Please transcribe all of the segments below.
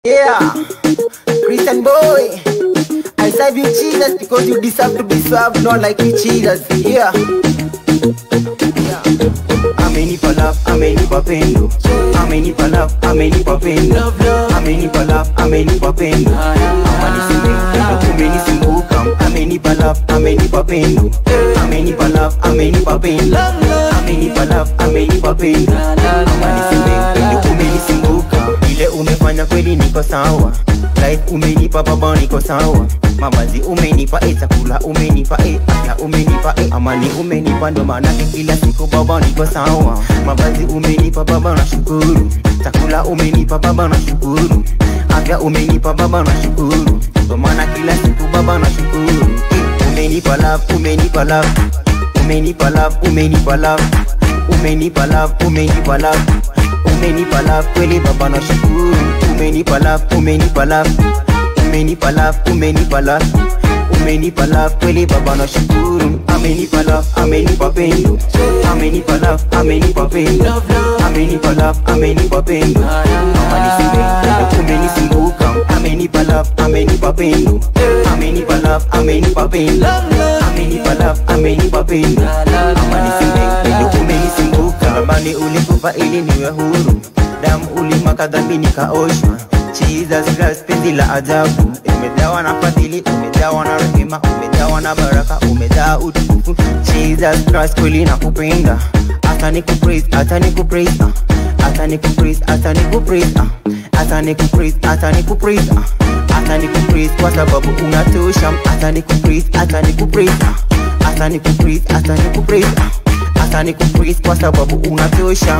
Yeah, Christian boy. I serve you Jesus because you deserve to be served, not like you cheaters. Yeah. yeah. amenipa love amenipa pendo amenipa love amenipa pendo amenipa love amenipa pendo amanisimbe umenisimbuka amenipa love amenipa pendo amenipa love amenipa pendo amenipa love amenipa pendo amanisimbe umenisimbuka ile umefanya kweli niko sawa life umenipa baba niko sawa mavazi umenipa e chakula umenipa e afya umenipa e amani umenipa ndo maanake kila siku baba niko sawa mavazi umenipa baba na shukuru chakula umenipa baba na shukuru afya umenipa baba na shukuru ndo maana kila siku baba na shukuru Eh, umenipa love umenipa love umenipa love umenipa love umenipa love umenipa love umenipa love kweli baba na shukuru umenipa love umenipa love umenipa love umenipa love umenipa love kweli baba na shukuru amenipa love amenipa pendo amenipa love amenipa pendo amenipa love amenipa pendo amanisimbe umenisimbuka amenipa love amenipa pendo amenipa love amenipa pendo amenipa love amenipa pendo amanisimbe umenisimbuka amani ulikufa ili niwe huru damu ulimaka dhambi nikaoshwa Jesus Christ penzi la ajabu umejawa na fadhili umejawa na rehema umejawa na baraka umejaa utukufu Jesus Christ kweli nakupenda hata nikupraise hata nikupraise ah. hata nikupraise hata nikupraise ah. hata nikupraise hata nikupraise ah. hata nikupraise kwa sababu unatosha hata nikupraise hata nikupraise ah. hata nikupraise hata nikupraise ah. hata nikupraise kwa sababu unatosha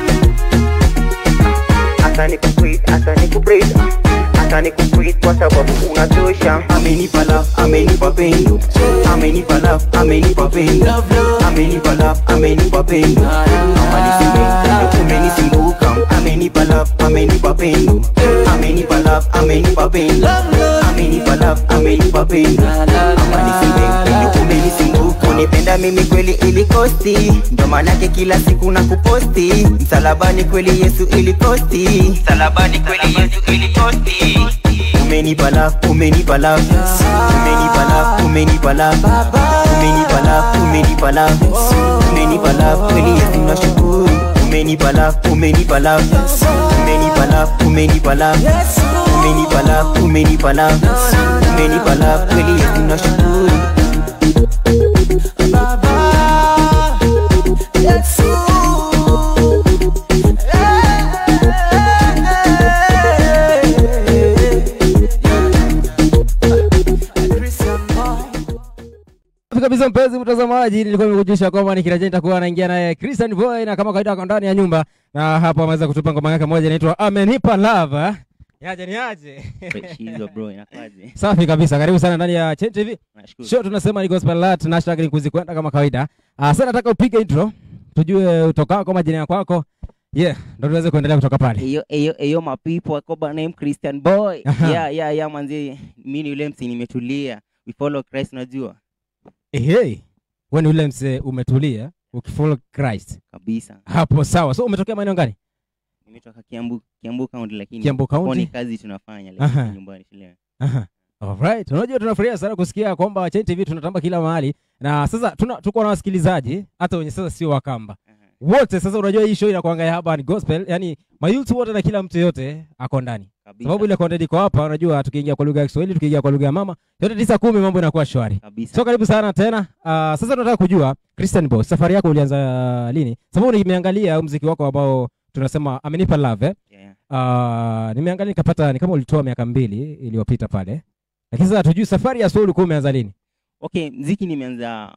hata nikupraise hata nikupraise hata nikupraise kwa sababu unatosha amenipa love amenipa pendo amenipa love amenipa pendo amenipa love amenipa pendo amanisimbe umenisimbuka amenipa love amenipa pendo amenipa love amenipa pendo amenipa love amenipa pendo amanisimbe umenisimbuka unipenda mimi kweli ilikosti ndo maanake kila siku na kuposti msalabani kweli yesu ilikosti msalabani kweli yesu ilikosti umenipa love umenipa love umenipa love umenipa love umenipa love umenipa love umenipa love kweli yesu nashukuru umenipa love umenipa love umenipa love umenipa love umenipa love umenipa love umenipa love kweli yesu nashukuru Safi kabisa mpenzi mtazamaji, nilikuwa nimekujulisha kwamba nikirejea nitakuwa naingia naye Christian Boy na kama kawaida ako ndani ya nyumba, na hapo ameweza kutupa ngoma yake moja inaitwa Amenipa Love. eh? Yaje ni aje? Fresh hizo bro inakwaje Safi kabisa, karibu sana ndani ya Chen TV. nashukuru Show tunasema ni gospel art na hashtag ni kuzikwenda kama kawaida. Ah, sasa nataka upige intro tujue utokako majina ya kwako. Yeah, ndio tuweze kuendelea kutoka pale. eyo eyo eyo mapipo akoba name Christian boy Aha. yeah yeah yeah manzi mimi ni yule msi nimetulia we follow Christ unajua Hey, wewe ni ule mse umetulia ukifollow Christ. kabisa Hapo sawa. So umetokea maeneo gani? nimetoka Kiambu Kiambu county lakini Kiambu kwa ni County. kazi tunafanya Aha. lakini nyumbani shule Aha. Alright. Unajua tunafurahia sana kusikia kwamba Chen TV tunatamba kila mahali. Na sasa tuna tuko na wasikilizaji hata wenye sasa sio wakamba. Wote sasa unajua hii show inakuanga ya hapa ni gospel, yani mayouth wote na kila mtu yote ako ndani. kabisa Sababu ile content iko hapa, unajua tukiingia kwa lugha ya Kiswahili, tukiingia kwa lugha ya mama, yote tisa kumi mambo inakuwa shwari. kabisa So karibu sana tena. Uh, sasa tunataka kujua Christian Boy, safari yako ulianza lini? Sababu nimeangalia muziki wako ambao tunasema amenipa love eh? yeah, yeah. Uh, nimeangalia nikapata ni kama ulitoa miaka mbili iliyopita pale, lakini sasa hatujui safari ya soul ulikuwa umeanza lini? okay mziki nimeanza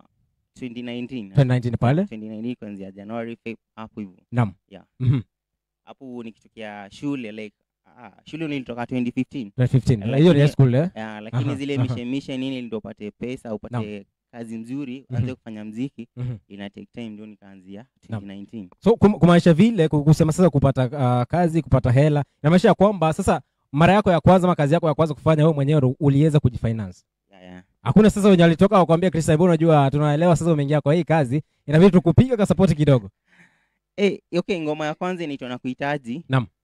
2019 2019 pale. 2019 kuanzia January Feb hapo hivyo Naam. Yeah. Mhm. hapo nikitokea shule like ah, shule nilitoka 2015 2015. Lakini- Hiyo ni high school eh? Ah, lakini Aha, zile aha. mishemishe nini ndio upate pesa upate kazi nzuri uanze Mhm. kufanya mziki Mhm. ina take time ndio nikaanzia Naam. 2019 So kum, kumaanisha vile ku- kusema sasa kupata uh, kazi, kupata hela, inamaanisha ya kwamba sasa mara yako ya kwanza ama kazi yako ya kwanza kufanya wewe mwenyewe ndo uliweza kujifinance. yeah, yeah. Hakuna sasa wenye walitoka wakwambia Christian, bwana, unajua tunaelewa sasa umeingia kwa hii kazi, inabidi tukupiga kwa support kidogo. Eh, okay ngoma ya kwanza inaitwa na kuhitaji Naam.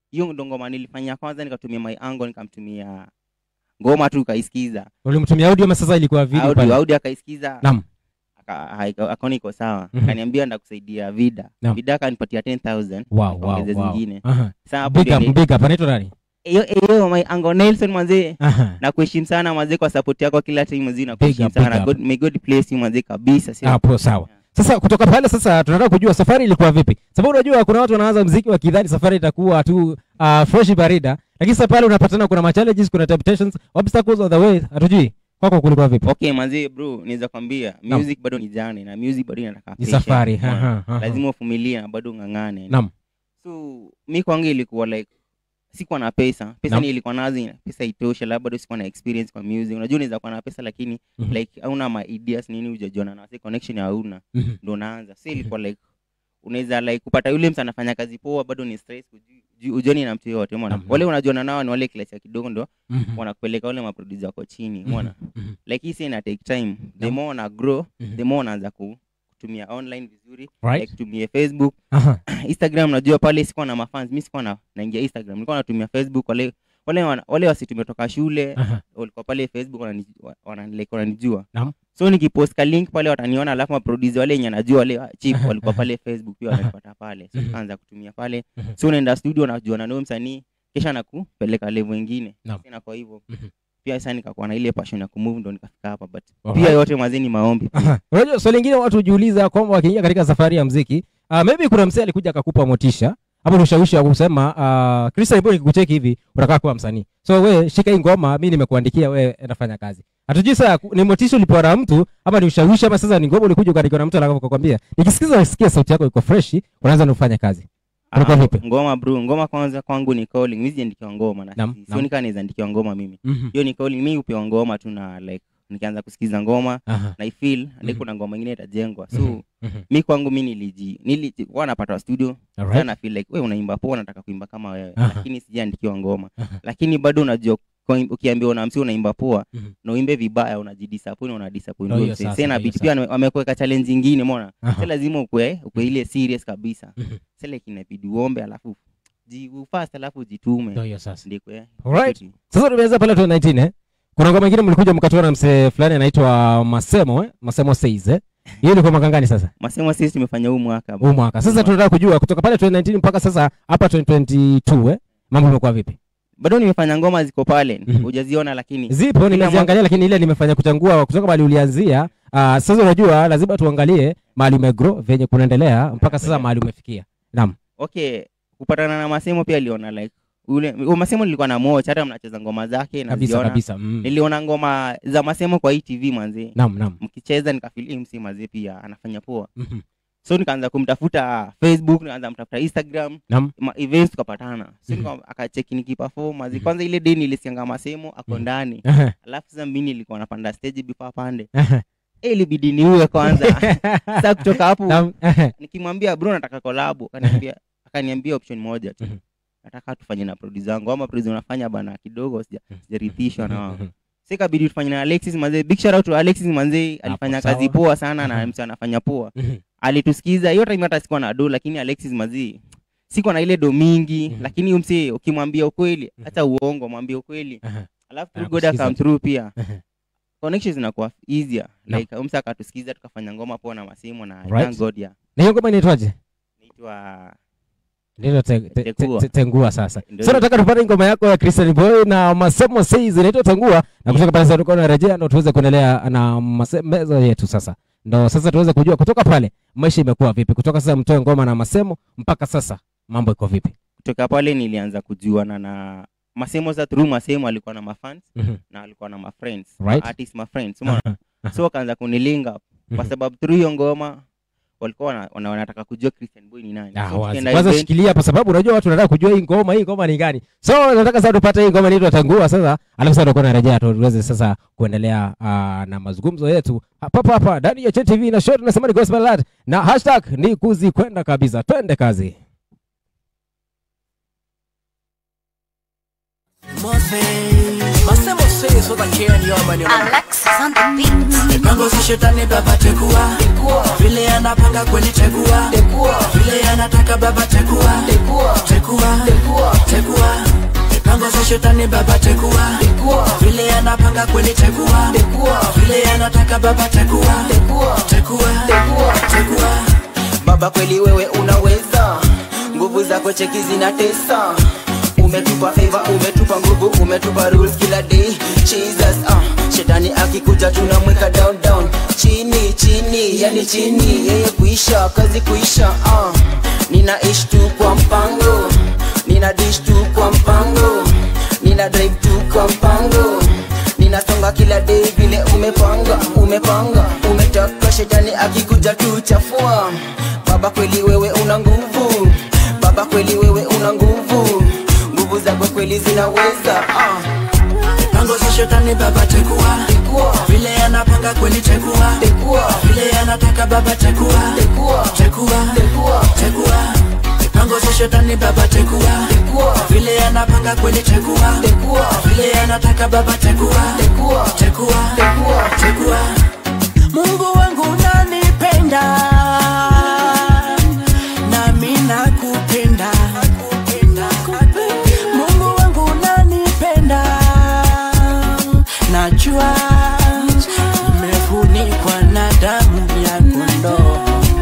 hiyo ndo ngoma nilifanya kwanza nikatumia my angle nikamtumia ngoma tu kaisikiza ulimtumia audio ama sasa ilikuwa video audio pale audio akaisikiza Naam. aka- haika- akaona iko sawa Mhm. akaniambia ndakusaidia vida Naam. vida akanipatia 10000 wow wow nikaongeza wow zingine aha sasa hapo big up ndio big up anaitwa nani hiyo hiyo my angle Nelson manzee aha na kuheshimu sana manzee kwa support yako kila time mzee na Big kuheshimu up, big sana up. God, may God bless you manzee kabisa sio hapo sawa sasa kutoka pale sasa tunataka kujua safari ilikuwa vipi sababu unajua kuna watu wanaanza mziki wakidhani safari itakuwa tu uh, fresh barida lakini sasa pale unapatana kuna ma challenges kuna temptations obstacles on the way hatujui kwako kulikuwa vipi okay manzee bro naweza kwambia Naam. music bado ni jani na music bado inataka ni patience, safari umeona? aha, aha. lazima uvumilie na bado ng'ang'ane Naam. so mi kwangu ilikuwa like sikuwa na pesa pesa Naam. ni ilikuwa nazo pesa itosha labda bado sikuwa na experience kwa music unajua unaweza kuwa na pesa lakini Mhm. like hauna ma ideas nini hujajiona na say connection hauna Mhm. ndo unaanza so ilikuwa like unaweza like kupata yule mtu anafanya kazi poa bado ni stress hujui- hujui- hujoni na mtu yoyote umeona Naam, wale unajuana nao ni wale klasi ya kidogo ndo Mhm. wanakupeleka wale maproducer wako chini Mhm. umeona Mhm. like hii si ina take time the Naam. more una grow Mhm. the more unaanza ku- kutumia online vizuri Right. like tumie facebook Aha. instagram najua pale sikuwa na mafans mi sikuwa na naingia instagram nilikuwa natumia facebook wale wale wana- wale wasitumetoka shule Aha. walikuwa pale facebook wanani- wa- wanani- like wananijua Naam. so nikipost ka link pale wataniona alafu maproducer wale yenye najua wale chip Aha, walikuwa aha. pale facebook pia wananipata pale so Mhm. tukaanza kutumia pale Mhm. so unaenda studio unajua na nao msanii kisha nakupeleka level ingine Naam. sina kwa hivyo Mhm. pia sasa nikakuwa na ile passion ya kumove ndo nikafika hapa but Alright. pia yote mazeni maombi pia. Aha. unajua swali lingine watu hujiuliza kwamba wakiingia katika safari ya mziki uh, maybe kuna msee alikuja akakupa motisha ama ni ushawishi wa kusema uh, Christian Boy nikikucheki hivi unataka kuwa msanii so we shika hii ngoma mi nimekuandikia we nafanya kazi hatujui saa ku- ni motisha ulipewa na mtu ama ni ushawishi ama sasa ni ngoma ulikuja ukaandikiwa na mtu alafu akakwambia nikisikiza nasikia sauti yako iko freshi unaanza na ufanye kazi Ulikuwa Ah, vipi? ngoma bro ngoma kwanza kwangu ni calling mimi sijaandikiwa ngoma na Naam, si- naam. sioni kama naweza andikiwa ngoma mimi Mhm. hiyo ni calling mimi upewa ngoma tu na like nikianza kusikiza ngoma Aha. na ifeel Mhm. mm kuna ngoma ingine itajengwa so Mhm. Mhm. mi kwangu mi niliji niliji kwa napata studio Alright. sana feel like wewe unaimba poa nataka kuimba kama wewe Aha. lakini sijaandikiwa ngoma Aha. lakini bado unajua kwa- ukiambiwa na msi unaimba poa Mhm. na uimbe vibaya unajidisappoint unadisappoint Oh, huyo hiyo msee. sasa, Sasa hiyo inabidi sasa. pia wamekuweka challenge ingine umeona Aha. si lazima ukwe ukwe ile serious kabisa Mhm. sasa like inabidi uombe alafu ji ufast alafu jitume Ndio hiyo sasa ndiko eh Alright. sasa tumeanza pale 2019 eh kuna ngoma ingine mlikuja mkatoa na msee fulani anaitwa Masemo eh Masemo says eh hiyo ilikuwa mwaka gani sasa masemo sisi tumefanya huu mwaka bro. huu mwaka sasa tunataka kujua kutoka pale 2019 mpaka sasa hapa 2022 eh mambo imekuwa vipi bado nimefanya ngoma ziko pale Mhm. hujaziona lakini zipo Kila nimeziangalia lakini ile nimefanya kuchangua kutoka mahali ulianzia uh, sasa unajua lazima tuangalie mahali umegrow venye kunaendelea mpaka sasa mahali umefikia naam okay kupatana na masemo pia aliona like ule u- masemo nilikuwa na mocha hata mnacheza ngoma zake kabisa naziona kabisa mm. niliona ngoma za masemo kwa hii tv manzi naam naam mkicheza nikafili msi mazee pia anafanya poa Mhm. so nikaanza kumtafuta facebook nikaanza mtafuta instagram naam ma events tukapatana so Mhm. nika- akacheki nikiperform mazi Mhm. kwanza ile day nilisianga masemo ako Mhm. ndani Ehe, alafu sasa mimi nilikuwa napanda stage before apande ehe. Eh, ilibidi niue kwanza sasa kutoka hapo Naam, ehe. nikimwambia bro nataka kolabo akaniambia akaniambia option moja tu Mhm. nataka tufanye na producer wangu ama producer unafanya bana kidogo sija- sijaridhishwa na wao Mhm. sasa ikabidi tufanye na Alexis manze big shout out to Alexis manze alifanya sawa. kazi poa sana na Mhm. mtu anafanya poa Mhm. alitusikiza hiyo time hata sikuwa na do lakini Alexis manze siko na ile do mingi Mhm. lakini huyu msee ukimwambia ukweli Mhm. hata uongo mwambie ukweli Ehe. alafu Anakusikiza God come tu. through pia Ehe. connections zinakuwa easier Naam. like umsa akatusikiza tukafanya ngoma poa na masimu na Right. thank God yeah na hiyo ngoma inaitwaje naitwa ndilo te, te, te, Tengua. te, tengua sasa Ndio so hiyo. nataka tupate ngoma yako ya Christian Boy na Masemo Says inaitwa Tengua na kutoka pale sasa tuko narejea ndo tuweze kuendelea na masemezo yetu sasa ndo sasa tuweze kujua kutoka pale maisha imekuwa vipi kutoka sasa mtoe ngoma na Masemo mpaka sasa mambo iko vipi kutoka pale nilianza kujuana na masemo za through masemo alikuwa na mafans Mhm. na alikuwa na mafriends Right. artist mafriends umeona Aha. so wakaanza kunilinga kwa Mhm. sababu through hiyo ngoma walikuwa wana- wana- wanataka kujua Christian Boy ni nani Ah, so wazi. tukienda kwanza event- shikilia kwa sababu unajua watu wanataka kujua hii ngoma hii ngoma ni gani so nataka sasa tupate hii ngoma inaitwa tangua sasa alafu sasa tutakuwa narejea tu tuweze sasa kuendelea uh, na mazungumzo yetu hapa hapa ndani ya TV na show tunasema ni gospel lad na hashtag ni kuzikwenda kabisa twende kazi Masemo say so that can your man your Alexis on the beat. Mipango za shetani baba tekua vile anapanga kweli tekua vile anataka baba tekua tekua tekua mipango za shetani baba tekua vile anapanga kweli tekua vile anataka baba tekua tekua tekua baba kweli wewe unaweza nguvu zako cheki zinatesa umetupa favor umetupa nguvu umetupa rules kila day jesus uh, shetani akikuja tunamweka down down chini chini yani chini yeye kuisha kazi kuisha uh, ninaishi tu kwa mpango nina dish tu kwa mpango nina drive tu kwa mpango ninasonga kila day vile umepanga umepanga umetaka shetani akikuja tu chafua baba kweli wewe una nguvu baba kweli wewe una nguvu nguvu zako kweli zinaweza ah. Mipango za shetani baba tekua vile anapanga kweli tekua vile anataka baba tekua tekua tekua mipango za shetani baba tekua vile anapanga kweli tekua vile anataka baba tekua tekua tekua Mungu wangu unanipenda nami nakupenda Mungu wangu unanipenda najua nimefunikwa na damu ya kondoo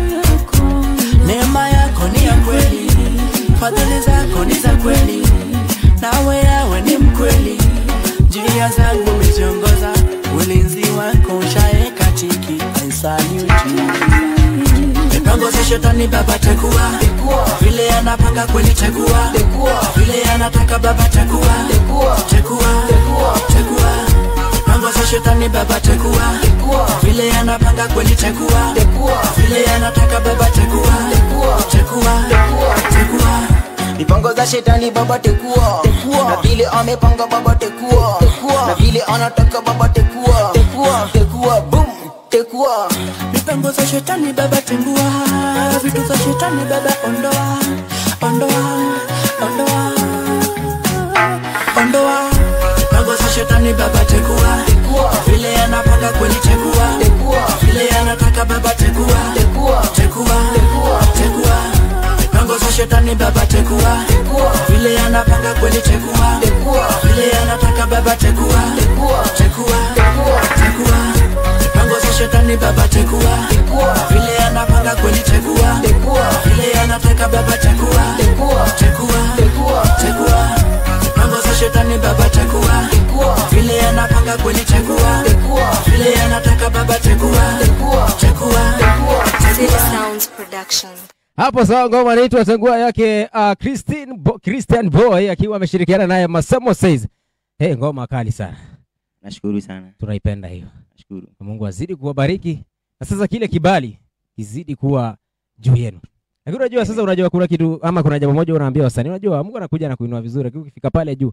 neema yako ni ya kweli fadhili zako ni za kweli nawe yawe ni mkweli njia zangu umeziongoza ulinzi wako ushaeka tiki I salute you. mipango za shetani baba tekua vile anapanga kweli tekua vile anataka baba tekua tekua tekua mipango za shetani baba tekua vile anapanga kweli tekua vile anataka baba tekua tekua tekua mipango za shetani baba tekua na vile amepanga baba tekua na vile anataka baba tekua tekua boom tekua mipango za shetani baba tengua vitu za shetani baba ondoa ondoa ondoa ondoa mipango za shetani baba tekua vile anapanga kweli tekua vile anataka baba tekua tekua tekua mipango za shetani baba tekua vile anapanga kweli tekua vile anataka baba tekua tekua tekua mipango za shetani baba tekua vile anapanga kweli tekua vile anataka baba tekua tekua tekua mipango za shetani baba tekua vile anapanga kweli tekua vile anataka baba tekua tekua City Sounds Production. hapo sawa ngoma inaitwa tangua yake uh, Christine Bo, christian boy akiwa ameshirikiana naye masemo says hey, ngoma kali sana nashukuru sana tunaipenda hiyo nashukuru Na mungu azidi kuwabariki na sasa kile kibali kizidi kuwa juu yenu lakini unajua sasa unajua kuna kitu ama kuna jambo moja unaambia wasanii unajua mungu anakuja na kuinua vizuri lakini ukifika pale juu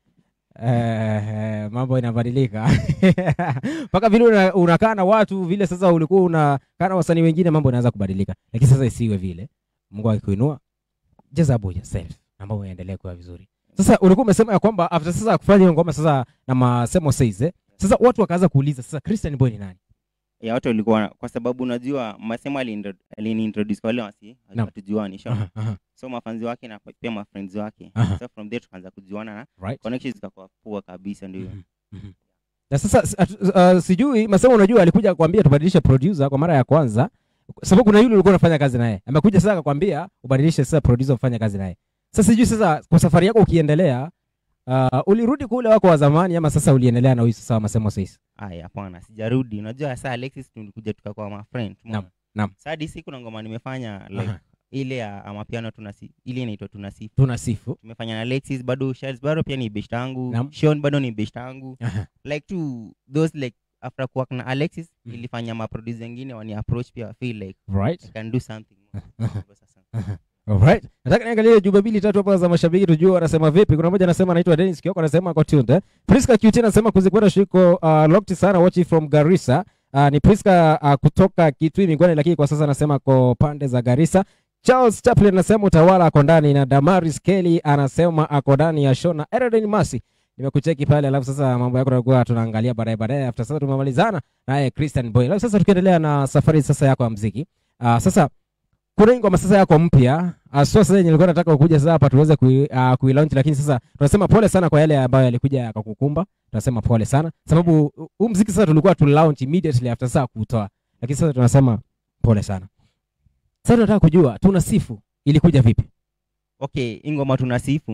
eh, mambo inabadilika mpaka vile una- unakaa na watu vile sasa ulikuwa unakaa na wasanii wengine mambo inaanza kubadilika lakini sasa isiwe vile mungu akikuinua just about yourself na mambo yaendelee kuwa vizuri sasa ulikuwa umesema ya kwamba after sasa kufanya hiyo ngoma sasa na masemo says eh, sasa watu wakaanza kuuliza sasa christian boy ni nani ya watu walikuwa kwa sababu unajua masemo alini- aliniintroduce kwa wale wasi Naam. hatujuani sure. Aha, aha, so mafanzi wake na pia mafriends wake Aha. so from there tukaanza kujuana na right connections zikakuwa poa kabisa ndio Mhm, mhm. na sasa s- atu- uh, sijui masema unajua alikuja kuambia tubadilishe producer kwa mara ya kwanza sababu kuna yule ulikuwa unafanya kazi naye amekuja sasa akakwambia ubadilishe sasa producer ufanye kazi naye sasa sijui sasa kwa safari yako ukiendelea uh, ulirudi kule wako wa zamani ama sasa uliendelea na huyu sasa wa masemo sasa aya hapana sijarudi unajua saa alexis tulikuja tukakuwa mafriend Naam, naam. saa hadi siku na ngoma nimefanya like Aha. ile ya amapiano tunasi ile inaitwa tunasifu tunasifu tumefanya na alexis bado Charles bado pia ni best yangu Naam. Sean bado ni best yangu Aha. like tu those like after kuwork na alexis Mhm. ilifanya maproduce wengine wani approach pia feel like right I can do something more. Sasa. Alright. Nataka niangalie jumbe mbili tatu hapa za mashabiki tujue wanasema vipi. Kuna mmoja anasema anaitwa Dennis Kioko anasema ako tuned. Eh? Priska QT anasema kuzikwenda shiko uh, locked sana watching from Garissa. Uh, ni Priska uh, kutoka Kitui Mingwani lakini kwa sasa anasema ko pande za Garissa. Charles Chaplin anasema utawala ako ndani na Damaris Kelly anasema ako ndani ya show na Eredin Masi nimekucheki pale alafu sasa mambo yako tutakuwa tunaangalia baadaye baadaye after sasa tumemalizana naye Christian Boy alafu sasa tukiendelea na safari sasa yako ya muziki uh, sasa kuna hii ngoma sasa yako mpya uh, so sasa yenye nilikuwa nataka ukuja sasa hapa tuweze kui, uh, kuilaunch lakini sasa tunasema pole sana kwa yale ambayo yalikuja yakakukumba tunasema pole sana sababu huu muziki sasa tulikuwa tu launch immediately after sasa kuutoa lakini sasa tunasema pole sana sasa tunataka kujua tunasifu ilikuja vipi okay hii ngoma tunasifu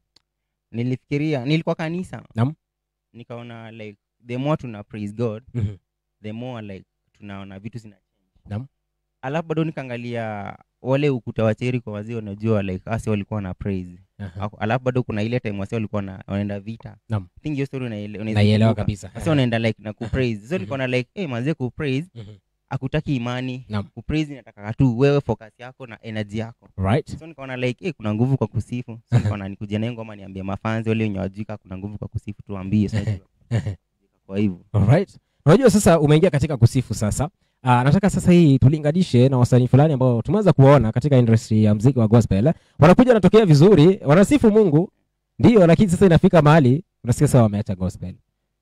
nilifikiria nilikuwa kanisa Naam. nikaona like the more tuna praise god Mhm. the more like tunaona vitu zina Naam. alafu bado nikaangalia wale ukuta wa cheri kwa wazee unajua like asi walikuwa na praise Aha. Ako- alafu bado kuna ile time wasi walikuwa na wanaenda vita Naam. I think hiyo story unaele- unaweza naielewa kumbuka. kabisa Wasi wanaenda like na kupraise so nilikuwa na like hey, manze kupraise Mhm. akutaki imani Naam. kupraise inataka tu wewe focus yako na energy yako right so nikaona like eh, kuna nguvu kwa kusifu so nikaona nikuje na hiyo ngoma niambie mafanzi wale wenye wajika kuna nguvu kwa kusifu tuambie so najua. kwa hivyo Alright. Unajua sasa umeingia katika kusifu sasa. Uh, nataka sasa hii tulinganishe na wasanii fulani ambao tumeanza kuwaona katika industry ya mziki wa gospel. Wanakuja wanatokea vizuri, wanasifu Mungu. Ndio, lakini sasa inafika mahali unasikia sasa wameacha gospel.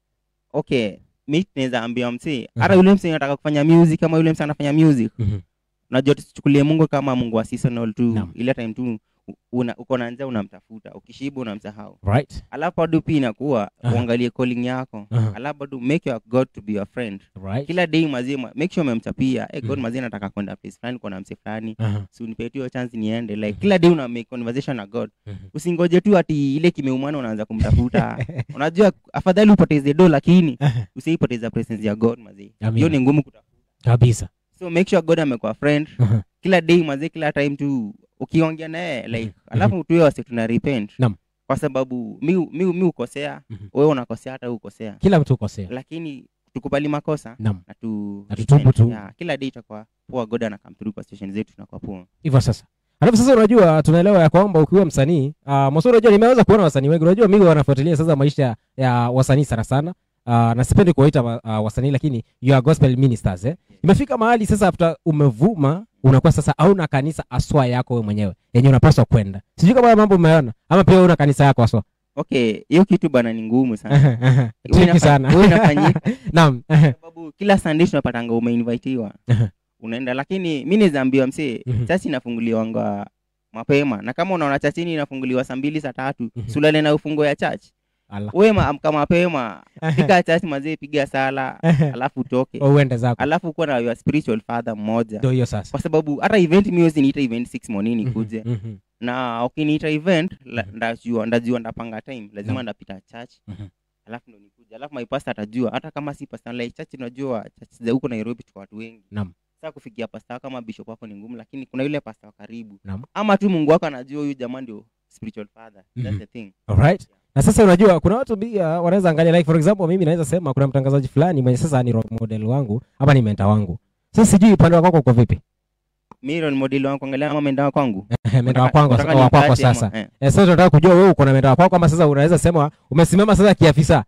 okay mi naweza ambia msee hata Mhm. yule msee anataka kufanya music kama yule msee anafanya music Mhm. unajua tusichukulie mungu kama mungu wa seasonal tu Naam. ile time tu u- una, uko na njaa unamtafuta ukishiba unamsahau Right? alafu bado pia inakuwa Aha. uangalie calling yako Aha. alafu bado make your god to be your friend Right? kila day mazima make sure umemchapia hey, god Mhm. mazima nataka kwenda place fulani kuna msee fulani Aha. si unipe hiyo chance niende like kila day una make conversation na god Mhm. usingoje tu ati ile kimeumana unaanza kumtafuta unajua afadhali upoteze do lakini Aha. usiipoteza presence ya god mazee Amina. hiyo ni ngumu kutafuta Kabisa. so make sure god amekuwa friend Aha. kila day mazee kila time tu ukiongea naye like alafu tuwe wase tuna repent Naam. kwa sababu mi, mi, mi ukosea Mhm. wewe unakosea hata wewe ukosea Kila mtu ukosea. lakini tukubali makosa Naam. na tu Na tutubu tu. yeah, kila day itakuwa poa god ana come through kwa station zetu tunakuwa poa Hivyo sasa. Alafu sasa unajua tunaelewa ya kwamba ukiwa msanii, uh, Moso unajua nimeweza kuona wasanii wengi. Unajua mimi wanafuatilia sasa maisha ya wasanii sana sana. Uh, na sipendi kuwaita uh, wasanii lakini you are gospel ministers eh. Imefika mahali sasa after umevuma unakuwa sasa hauna kanisa aswa yako wewe mwenyewe yenye unapaswa kwenda. Sijui kama haya mambo umeona ama pia una kanisa yako aswa. okay hiyo kitu bana ni ngumu sana Tricky inafa- sana. huwa inafanyika. Naam. sababu kila sunday tunapatanga umeinvitiwa unaenda lakini mi nizaambiwa msee Mhm. chachi inafunguliwanga mapema na kama unaona chachini inafunguliwa saa mbili saa tatu Mhm. sulale na ufungo ya chach Allah. uwe ma- amka mapema fika chach mazee piga sala alafu utoke Uende zako. alafu kuwa na your spiritual father mmoja Ndio hiyo sasa. kwa sababu hata event mi wezi niita event six morning nikuje Mhm. na ukiniita event la- Mhm. ndajua ndajua ndapanga time lazima Naam. ndapita church Mhm. alafu ndo nikuja alafu my pastor atajua hata kama si pastor like church unajua church za huko Nairobi tuko watu wengi Naam. sasa kufikia pastor kama bishop wako ni ngumu lakini kuna yule pastor wa karibu Naam. ama tu Mungu wako anajua huyu jamaa ndio spiritual father Mhm. that's the thing Alright. Na sasa unajua kuna watu pia wanaweza angalia like for example mimi naweza sema kuna mtangazaji fulani mwenye sasa ni role model wangu ama ni mentor wangu. Sasa sijui upande wako uko vipi? mimi role model wangu angalia ama mendawa kwangu mentor wa kwangu Unataka wa kwako nimkate ama- sasa. eh. Eh, sasa tunataka kujua wewe uko na mentor wa kwako ama sasa unaweza sema umesimama sasa kiafisa.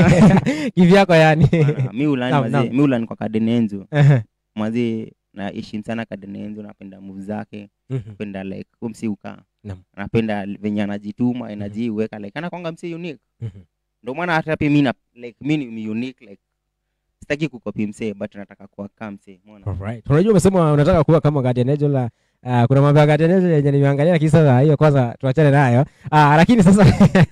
Kivyako yani. Bana, mi ulani Naam, mazee naam. mi ulani kwa Kadenenzo Ehe. mazee naheshimu sana Kadenenzo napenda move zake Mhm. napenda like huyo msi ukaa Naam. napenda venye anajituma energy uweka like anakwanga msi unique Mhm. ndio maana hata pia mi na like mi ni unique like sitaki kukopi msee but nataka kuwa kama msee umeona Alright. Unajua umesema unataka kuwa kama Guardian Angel la Uh, kuna mambo ya Guardian Angel yenye nimeangalia lakini sasa hiyo kwanza tuachane nayo. Uh, lakini sasa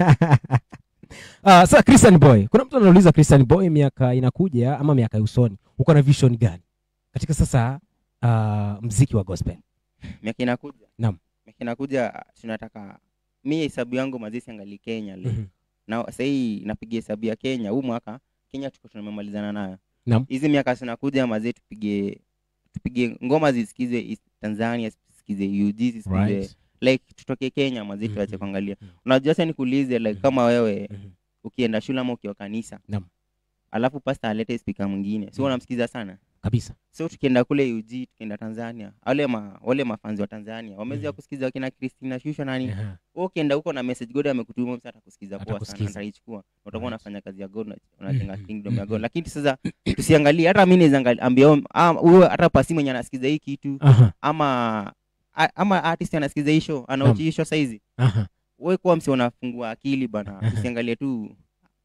uh, sasa Christian Boy. Kuna mtu anauliza Christian Boy miaka inakuja ama miaka ya usoni. Uko na vision gani? Katika sasa uh, mziki wa gospel. miaka inakuja Naam. miaka inakuja tunataka mi hesabu yangu mazisi angali Kenya like. Mhm. na sahii napiga hesabu ya Kenya huu mwaka Kenya tuko tumemalizana nayo Naam. hizi miaka zinakuja mazee tupige tupige ngoma zisikize East Tanzania zisikize UG zisikize Right. like tutoke Kenya mazee Mhm. tuache kuangalia Mhm. unajua sasa nikuulize like Mhm. kama wewe Mhm. ukienda shule ama ukiwa kanisa Naam. alafu pasta alete spika mwingine si Mhm. unamsikiza sana Kabisa. so tukienda kule UG tukienda Tanzania wale ma, wale mafanzi wa Tanzania wamezoea Mhm. kusikiza wakina Christina Shusho nani Aha. wewe ukienda huko na message God amekutuma msa atakusikiza poa sana Atakusikiza. ataichukua utakuwa Right. unafanya kazi ya God na- unajenga Mhm. kingdom ya God Mhm. lakini sasa tusiangalie hata mimi naweza angali- ambia huyo- ah, huyo hata pasi mwenye anasikiza hii kitu Aha. ama a- ama artist anasikiza hii show Naam. anauchi hii show saizi Aha. wewe kuwa msi unafungua akili bana usiangalie tu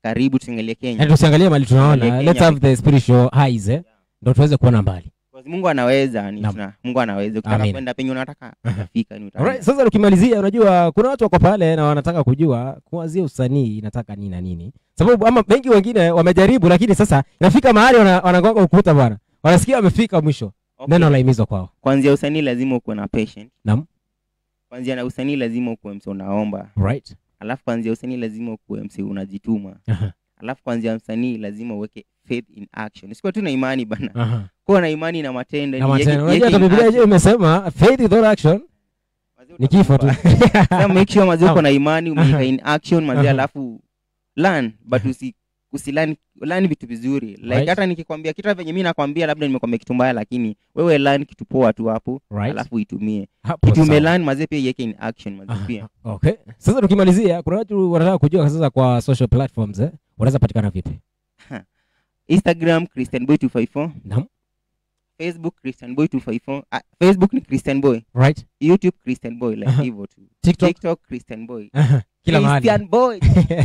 karibu tusiangalie kenya Yaani tusiangalie mali tunaona Tuangalie let's Kenya have the spiritual highs eh ndo tuweze kuona mbali Because mungu anaweza ni Naam. tuna, mungu anaweza ukitaka Amin. kwenda penye unataka utafika ni utaenda. Alright, sasa tukimalizia unajua kuna watu wako pale na wanataka kujua kuanzia usanii inataka nini na nini sababu ama wengi wengine wamejaribu lakini sasa inafika mahali wana- wanagonga ukuta bwana wanasikia wamefika mwisho Okay. neno la himizo kwao kwanzia usanii lazima ukuwe na patient Naam. kwanzia na usanii lazima ukuwe mse unaomba right alafu kwanzia usanii lazima ukuwe mse unajituma Aha, alafu kwanzia msanii lazima uweke faith in action sikuwa tu na imani bana aha. kuwa na imani na matendo na ni yeke- matendo unajua yeke hata in biblia yenyewe action. imesema faith without action Mazee ni kifo tu utakufa. Sasa make sure mazee uko Naam. na imani umeweka in action mazee Aha. alafu learn but usi usilani learn vitu vizuri like Right. hata nikikwambia kitu venye mi nakwambia labda nimekwambia kitu mbaya lakini wewe learn kitu poa tu hapo right alafu itumie hapo kitu sawa. umelearn mazee pia iweke in action mazee Aha, pia okay sasa tukimalizia kuna watu wanataka kujua sasa kwa social platforms eh wanaweza patikana vipi instagram christian boy 254 Naam. facebook christian boy 254 ah, facebook ni christian boy right youtube christian boy like Aha. hivyo tu tiktok tiktok christian boy Aha, kila mahali christian boy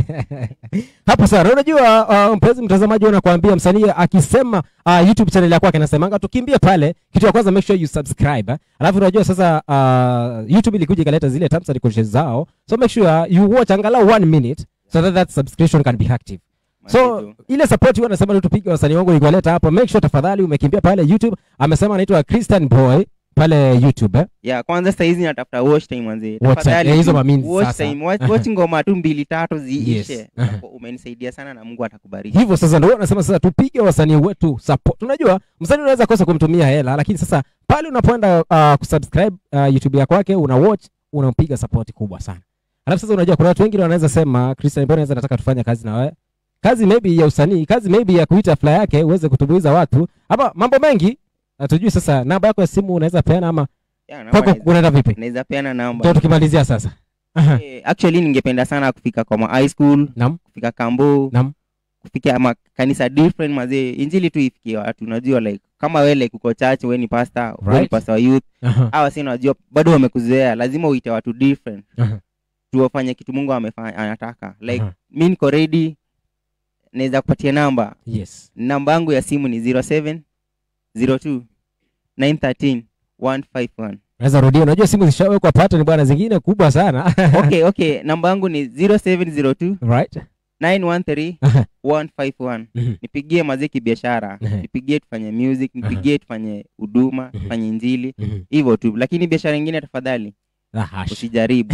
hapo sana unajua uh, mpenzi mtazamaji unakwambia msanii akisema uh, youtube channel ya kwake anasemanga tukimbie pale kitu ya kwanza make sure you subscribe eh. alafu unajua sasa uh, youtube ilikuja ikaleta zile terms and conditions zao so make sure you watch angalau one minute so that that subscription can be active so Mazito. ile support huwa anasema tu tupige wasanii wangu nikuwaleta hapo make sure tafadhali umekimbia pale youtube amesema anaitwa christian boy pale youtube eh. ya kwanza sahizi natafuta watch time manze Watch time, Tafadhali eh, hizo tu, mamini watch sasa. time watch, watch ngoma tu mbili tatu ziishe Yes. Utakuwa umenisaidia sana na mungu atakubariki hivyo sasa ndio anasema sasa tupige wasanii wetu support unajua msanii unaweza kosa kumtumia hela lakini sasa pale unapoenda uh, kusubscribe uh, youtube ya kwake una watch unampiga support kubwa sana alafu sasa unajua kuna watu wengine wanaweza sema Christian mbona anaweza nataka tufanye kazi na wewe kazi maybe ya usanii kazi maybe ya kuita fly yake uweze kutumbuiza watu ama mambo mengi hatujui sasa namba yako ya simu unaweza peana ama Ya, namba kwako naweza- unaenda vipi naweza peana ndio namba tukimalizia sasa Aha. Eh, actually ningependa sana kufika kwa ma high school Naam. kufika kambo Naam. kufika makanisa different mazee injili tu ifikie watu unajua like kama we like uko church we ni pastor we ni Right. pastor wa youth Aha. hawa si unajua bado wamekuzoea lazima uite watu different Aha. tuwafanye kitu mungu amefanya anataka like Aha. mi niko ready naweza kupatia namba yes namba yangu ya simu ni 07 02 913 151 naweza rudia unajua simu zishawekwa pattern bwana zingine kubwa sana okay okay namba yangu ni 0702 right 913 Aha. 151 Mhm. nipigie maziki biashara Mhm. nipigie tufanye music nipigie tufanye huduma Mhm. tufanye injili Mhm. hivyo tu lakini biashara ingine tafadhali Ah, hash. usijaribu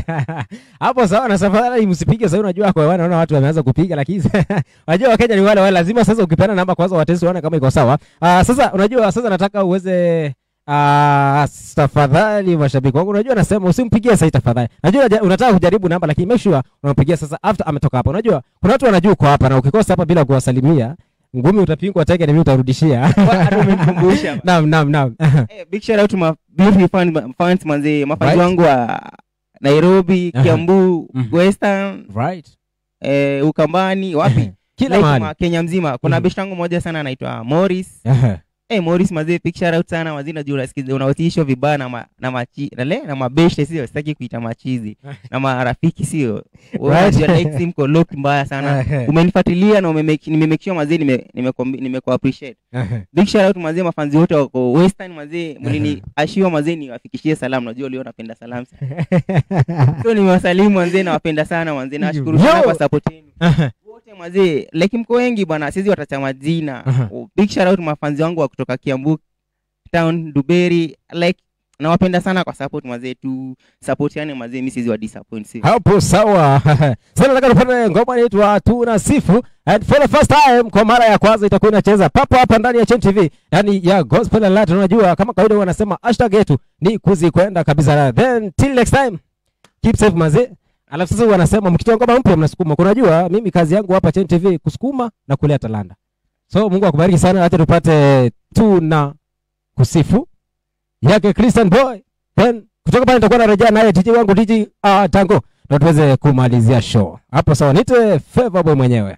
hapo sawa na safari msipige sasa unajua kwa wana naona watu wameanza kupiga lakini unajua wakenya ni wale wale lazima sasa ukipeana namba kwanza watesi waone kama iko sawa uh, sasa unajua sasa nataka uweze uh, tafadhali mashabiki wangu unajua nasema usimpigie sasa tafadhali najua unaja- unataka kujaribu namba lakini make sure unampigia sasa after ametoka hapa unajua kuna watu wanajua uko hapa na ukikosa hapa bila kuwasalimia ngumi utapingwa teke na mimi utarudishia Hata umenikumbusha. naam naam naam Eh, big shout out to my beautiful fans, fans manze mafans Right. wangu wa nairobi Aha. kiambu Mhm. western right eh, ukambani wapi kila Like mahali ma- kenya mzima kuna Mhm. beshte yangu moja sana anaitwa morris Aha. hey, morris mazee big shout out sana mazee najua unasikiza unawatisho vibaya na ma, na machi na le na mabeshte sio sitaki kuita machizi na marafiki sio Wewe Right. unajua like sim ko look mbaya sana Aha. umenifuatilia na umemake nimemake sure mazee nime nime nimeko appreciate Aha. big shout out mazee mafanzi wote wako western mazee mlini ashiwa mazee niwafikishie salamu najua leo napenda salamu sana. so nimewasalimu mazee nawapenda sana mazee nawashukuru sana Yo. kwa support yenu Aha. wote mazee like mko wengi bwana sizi watacha majina Aha. Oh, big shout out mafanzi wangu wa kutoka kiambu town duberi like nawapenda sana kwa support mazee tu support yani mazee mi sizi wa disappoint si hapo sawa sasa nataka tupate ngoma inaitwa tuna sifu and for the first time kwa mara ya kwanza itakuwa inacheza papo hapa ndani ya Chen TV yani ya gospel alert unajua kama kawaida wanasema hashtag yetu ni kuzikwenda kabisa then till next time keep safe mazee alafu sasa wanasema mkitoa ngoma mpya mnasukuma kunajua mimi kazi yangu hapa Chen TV kusukuma na kulea talanta so Mungu akubariki sana acha tupate tuna kusifu yake Christian boy then kutoka pale nitakuwa narejea naye DJ wangu DJ uh, Tango ndo tuweze kumalizia show hapo. Sawa, nite Favor boy mwenyewe.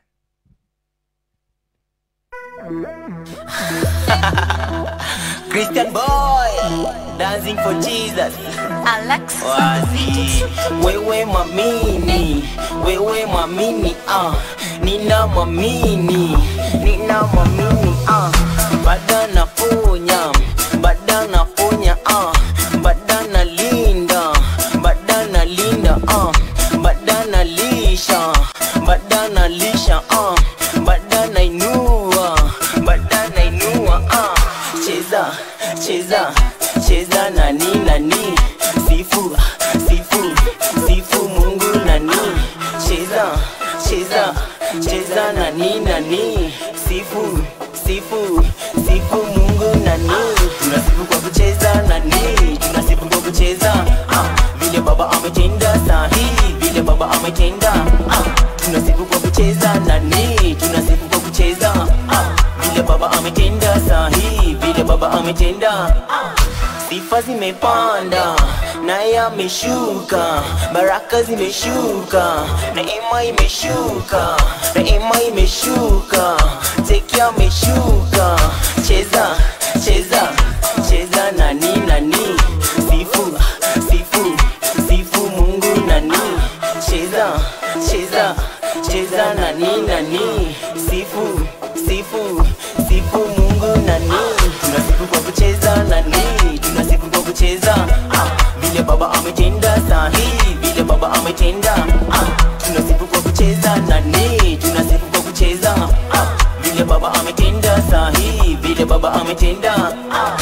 Christian boy dancing for Jesus Alex. wazi wewe mwamini wewe mwamini ah nina mwamini nina mwamini ah. bada naponya bada naponya ah. bada nalinda bada nalinda ah. bada nalisha bada nalisha ah. bada nainua bada nainua ah. cheza cheza cheza nani nani sifu sifu sifu mungu nani cheza cheza cheza nani nani sifu sifu sifu mungu nani tunasifu kwa kucheza nani tunasifu kwa kucheza ah, vile baba ametenda sahihi vile baba ametenda ah, tunasifu kwa kucheza nani tunasifu kwa kucheza ah, vile baba ametenda sahihi vile baba ametenda ah, sifa zimepanda naye ameshuka baraka zimeshuka neema imeshuka neema imeshuka teki ameshuka cheza cheza cheza nani nani sifu sifu sifu mungu nani cheza cheza cheza nani nani sifu sifu sifu mungu nani tunasifu kwa kucheza nani tunasifu kwa kucheza ah, vile baba ametenda sahihi vile baba ametenda ah, tunasifu kwa kucheza nani tunasifu kwa kucheza ah, vile baba ametenda sahihi vile baba ametenda ah.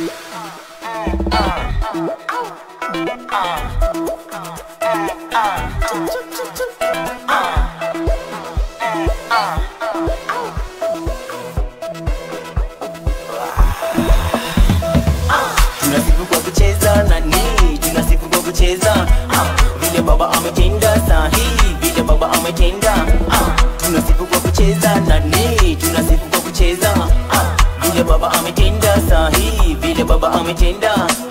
tunasifu kwa kucheza nani tunasifu kwa kucheza ah, vile baba ametenda sahihi vile baba ametenda ah, tunasifu kwa kucheza nani tunasifu kwa kucheza ah, vile baba ametenda sahihi vile baba ametenda